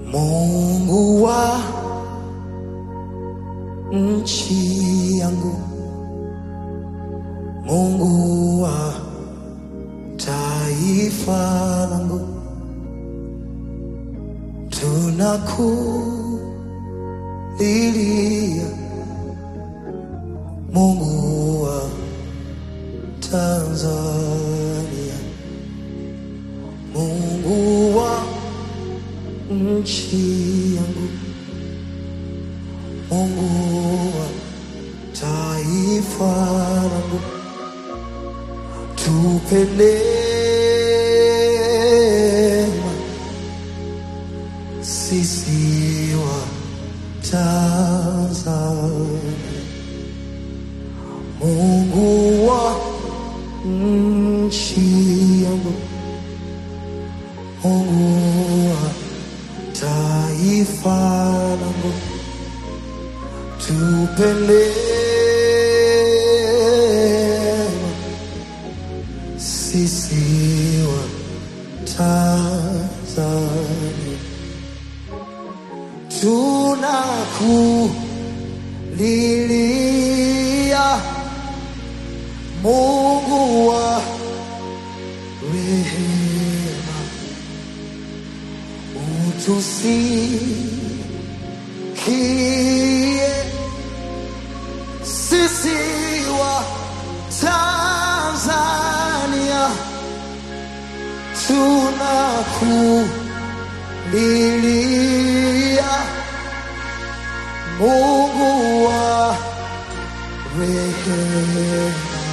Mungu wa nchi yangu, Mungu wa taifa langu, tunakulilia Mungu wa Tanzania, Mungu wa nchi yangu, Mungu wa taifa langu, tupe neema sisi wa Tanzania, Mungu wa nchi yangu, Mungu wa taifa langu, tupe neema sisi wa Tanzania, tunakulilia Mungu wa rehema, utusikie sisi wa Tanzania, tunakulilia Mungu wa rehema,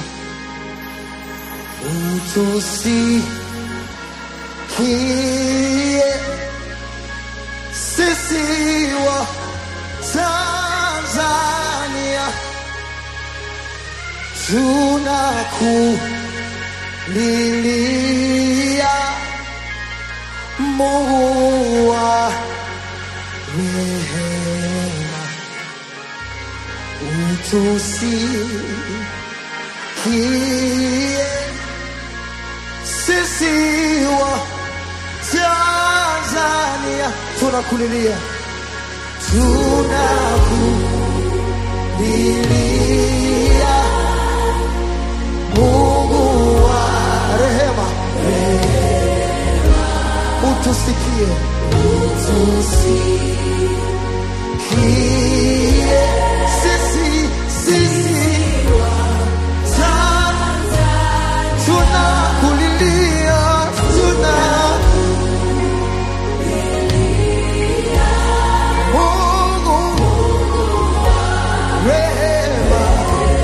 utusikie sisi wa Tanzania, tunakulilia Mungu wa rehema, utusikie sisi wa Tanzania, tunakulilia tunakulilia Mungu wa rehema, utusikie, utusikie sisi sisi Tanzania, tunakulilia tuna Mungu rehema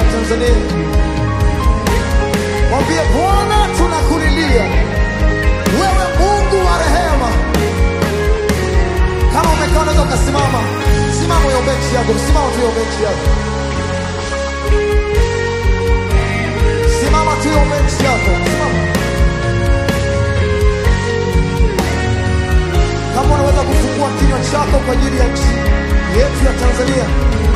ya Tanzania. Mwambie Bwana, tunakulilia wewe, Mungu wa rehema. Kama umekaa unaweza ukasimama, simama uombe nchi yako, simama tu uombe nchi yako, simama tu uombe nchi yako, simama. Kama unaweza kufungua kinywa chako kwa ajili ya nchi yetu ya Tanzania.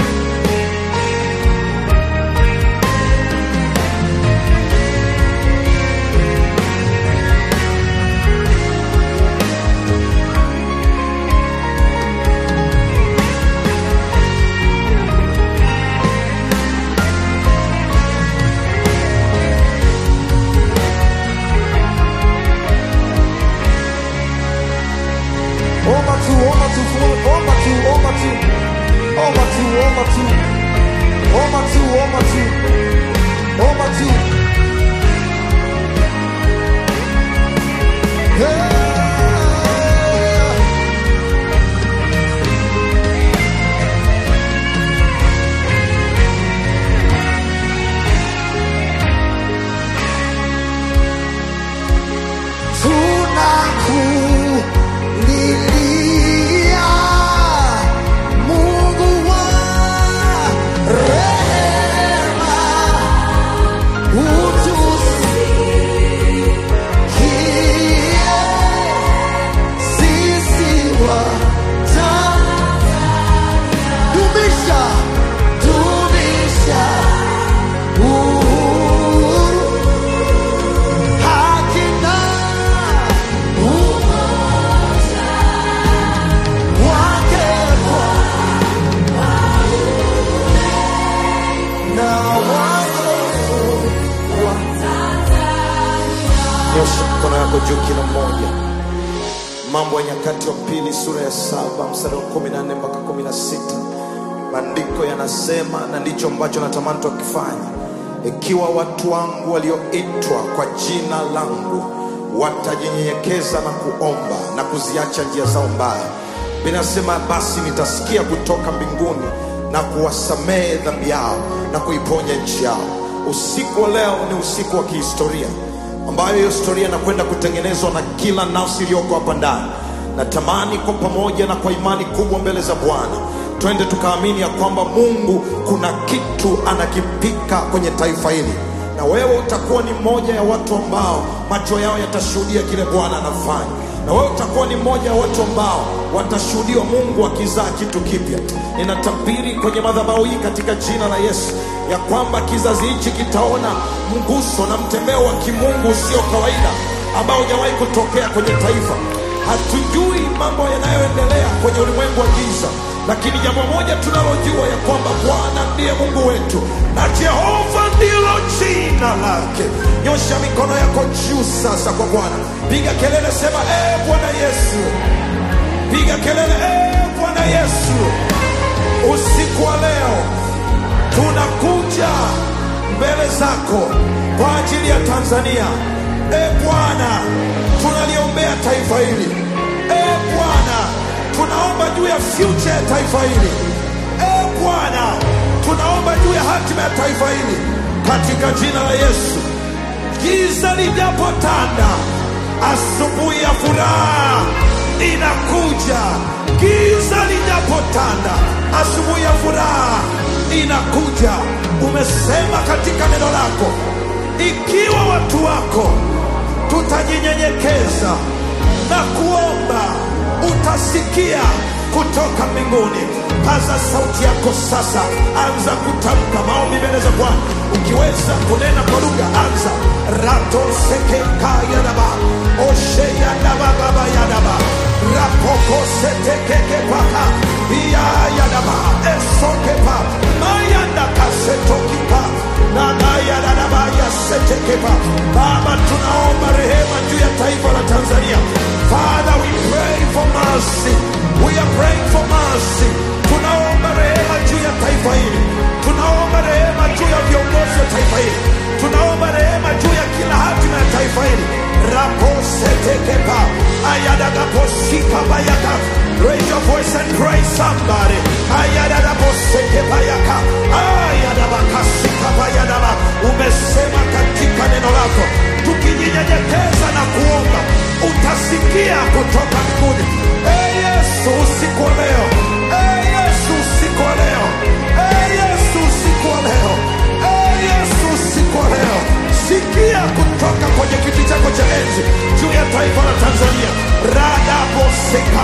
Omba tu, omba tu, fu- omba tu, omba tu, omba tu, omba tu, omba tu, omba tu, omba tu. Yeah. Tunakulilia Mungu wa rehema, utusikie sisi waja. Dumisha, dumisha uhuru, haki na wake na wazofu Nyosha mkono yako juu kila mmoja. Mambo ya Nyakati wa Pili sura ya saba mstari wa kumi na nne mpaka kumi na sita maandiko yanasema, na ndicho ambacho natamani tukifanya, ikiwa watu wangu walioitwa kwa jina langu watajinyenyekeza na kuomba na kuziacha njia zao mbaya, binasema basi nitasikia kutoka mbinguni na kuwasamehe dhambi yao na kuiponya nchi yao. Usiku wa leo ni usiku wa kihistoria ambayo hiyo historia inakwenda kutengenezwa na kila nafsi iliyoko hapa ndani. Natamani kwa pamoja na kwa imani kubwa mbele za Bwana twende tukaamini ya kwamba Mungu kuna kitu anakipika kwenye taifa hili, na wewe utakuwa ni mmoja ya watu ambao macho yao yatashuhudia kile Bwana anafanya, na wewe utakuwa ni mmoja ya watu ambao watashuhudiwa Mungu akizaa kitu kipya. Ninatabiri kwenye madhabahu hii katika jina la Yesu ya kwamba kizazi hichi kitaona mguso na mtembeo wa kimungu usio kawaida ambao hujawahi kutokea kwenye taifa. Hatujui mambo yanayoendelea kwenye ulimwengu wa giza, lakini jambo moja tunalojua ya kwamba Bwana ndiye Mungu wetu na Jehova ndilo jina lake. Nyosha mikono yako juu sasa kwa Bwana, piga kelele, sema ee Bwana Yesu, piga kelele, ee Bwana Yesu, usiku wa leo tunakuja mbele zako kwa ajili ya Tanzania. E Bwana, tunaliombea taifa hili. E Bwana, tunaomba juu ya future ya taifa hili. E Bwana, tunaomba juu ya hatima ya taifa hili katika jina la Yesu. Giza lijapotanda, asubuhi ya furaha inakuja. Giza lijapotanda, asubuhi ya furaha inakuja. Umesema katika neno lako, ikiwa watu wako tutajinyenyekeza na kuomba, utasikia kutoka mbinguni. Paza sauti yako sasa, anza kutamka maombi mbele za Bwana. Ukiweza kunena kwa lugha, anza rato sekeka yadaba oshe yadaba baba yadaba rapoko setekeke paka iya yadaba esokepa mayanda kasetokipa nagayadadaba yasetekepa. Baba, tunaomba rehema juu ya taifa la Tanzania. Father, we pray for mercy. We are praying for mercy. Tunaomba rehema juu ya taifa hili, tunaomba rehema juu ya viongozi wa taifa hili, tunaomba rehema juu ya kila hatima ya taifa hili raposetekepa ayadagaposika bayaka raise your voice and praise somebody ayadadaposekepayaka ayadabakasika bayadaba umesema katika neno lako tukijinyenyekeza na kuomba utasikia kutoka mbinguni hey yesu usiku wa leo hey yesu usiku wa leo hey yesu usiku wa leo hey yesu usiku wa leo sikia kutoka kwenye kiti chako cha enzi juu ya taifa la tanzania radaboseka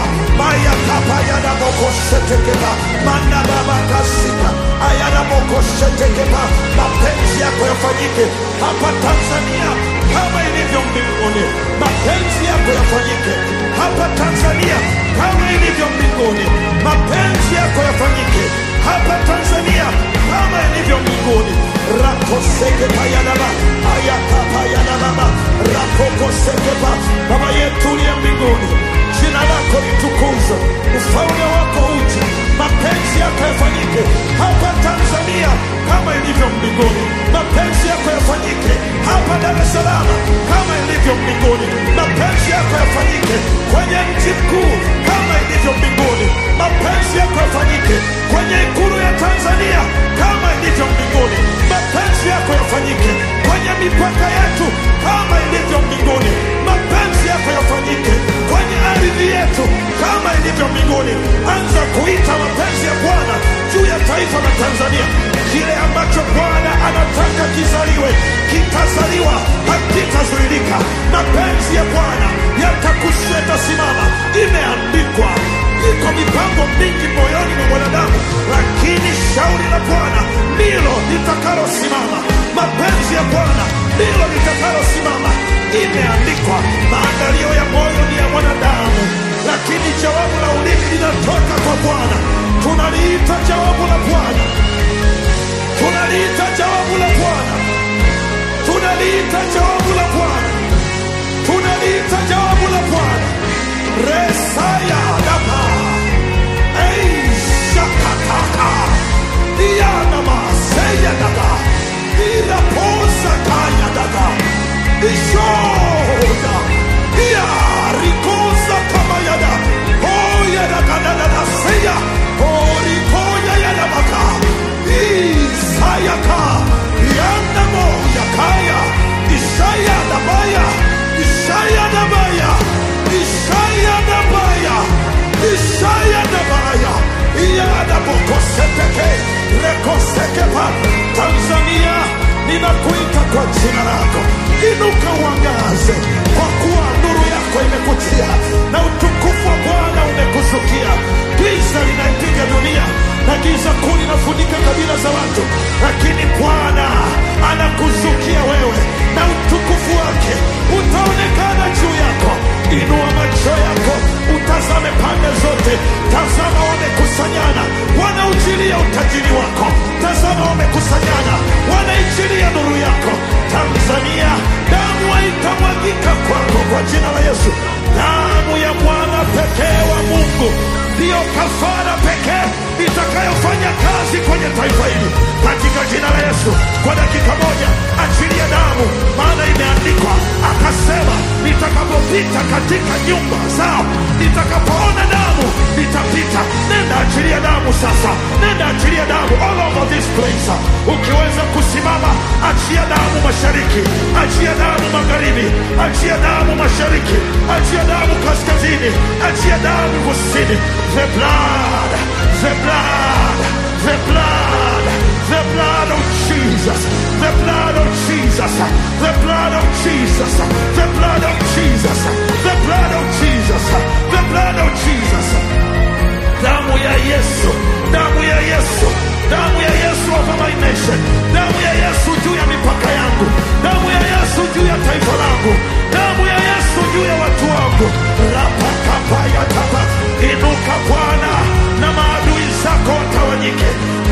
mayakapayadabokoshetekeba mandababakasika ayadabokoshetekeba mapenzi yako yafanyike hapa tanzania kama ilivyo mbinguni mapenzi yako yafanyike hapa tanzania kama ilivyo mbinguni mapenzi yako yafanyike hapa tanzania kama ilivyo mbinguni rakosekepayadaba ayakapayadababa rakokosekepa baba yetu uliye mbinguni jina lako litukuzwe ufalme wako uje mapenzi yako yafanyike hapa tanzania kama ilivyo mbinguni mapenzi yako yafanyike hapa dar es salaam kama ilivyo mbinguni mapenzi yako yafanyike kwenye mji mkuu kama ilivyo mbinguni mapenzi yako yafanyike kwenye ikulu ya tanzania kama ilivyo mbinguni mapenzi yako yafanyike kwenye mipaka yetu kama ilivyo mbinguni mapenzi yako yafanyike kwenye ardhi yetu kama ilivyo mbinguni anza kuita mapenzi ya bwana juu ya taifa la tanzania kile ambacho bwana anataka kizaliwe kitazaliwa hakitazuilika mapenzi ya bwana yatakushetasimama imeandikwa iko mipango mingi moyoni mwa mwanadamu lakini shauri la bwana ndilo litakalosimama mapenzi ya bwana ndilo litakalosimama imeandikwa maandalio ya moyo ni ya mwanadamu lakini jawabu la ulimi linatoka kwa bwana tunaliita jawabu la bwana tunaliita jawabu la bwana tunaliita jawabu la bwana tunaliita jawabu la bwana resaya dapa eishakataka iyanamaseyanada iraposakayadaga ishoda iyarikosa kamayada oyadagadadadaseya orikoyayadabaka isayaka yandamo yakaya isaya dabaya isaya dabaya isaya dabaya isaya dabaya iyadabokoseteke rekosekepa tanzania ninakuita kwa jina lako inuka uangaze kwa kuwa nuru yako imekutia na utukufu wa bwana umekuzukia giza linaipiga dunia na giza kuu linafunika kabila za watu lakini bwana anakuzukia wewe na utukufu wake utaonekana juu yako inua macho yako utazame pande zote tazama wamekusanyana wanaujilia utajiri wako tazama wamekusanyana wanaijilia nuru yako tanzania damu haitamwagika kwako kwa jina la yesu damu ya mwana pekee wa mungu ndiyo kafara pekee itakayofanya kazi kwenye taifa hili katika jina la yesu kwa dakika moja achilia damu maana imeandikwa akasema nitakapopita katika nyumba zao nitakapoona damu nitapita nenda achilia damu sasa nenda achilia damu all over this place ukiweza kusimama achia damu mashariki achia damu magharibi achia damu mashariki achia damu kaskazini achia damu kusini the blood the blood the blood the blood of Jesus the blood of Jesus the blood of Jesus the blood of Jesus the blood of Jesus the blood of Jesus damu ya Yesu damu ya Yesu damu ya Yesu over my nation damu ya Yesu juu ya mipaka yangu damu ya Yesu juu ya taifa langu damu ya Yesu juu ya watu wangu rapakapayatapa inuka Bwana na maadui zako watawanyike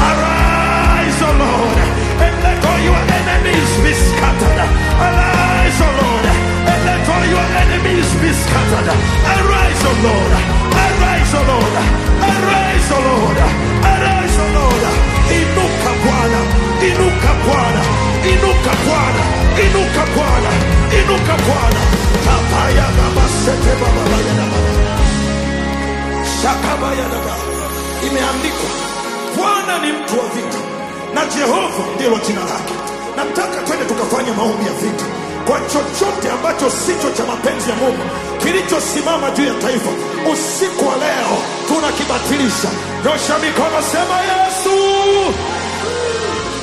arise O Lord and let all your enemies be scattered arise O Lord and let all your enemies be scattered arise O Lord arise O Lord arise O Lord arise O Lord inuka Bwana inuka Bwana inuka Bwana, inuka Bwana, inuka Bwana. Kapaya baba sete baba baya na baba. Shakabaya na baba. Imeandikwa, Bwana ni mtu wa vita na Jehova ndilo jina lake. Nataka twende tukafanye maombi ya vita kwa chochote ambacho sicho cha mapenzi ya Mungu kilichosimama juu ya taifa. Usiku wa leo tunakibatilisha. Nyosha mikono, sema Yesu.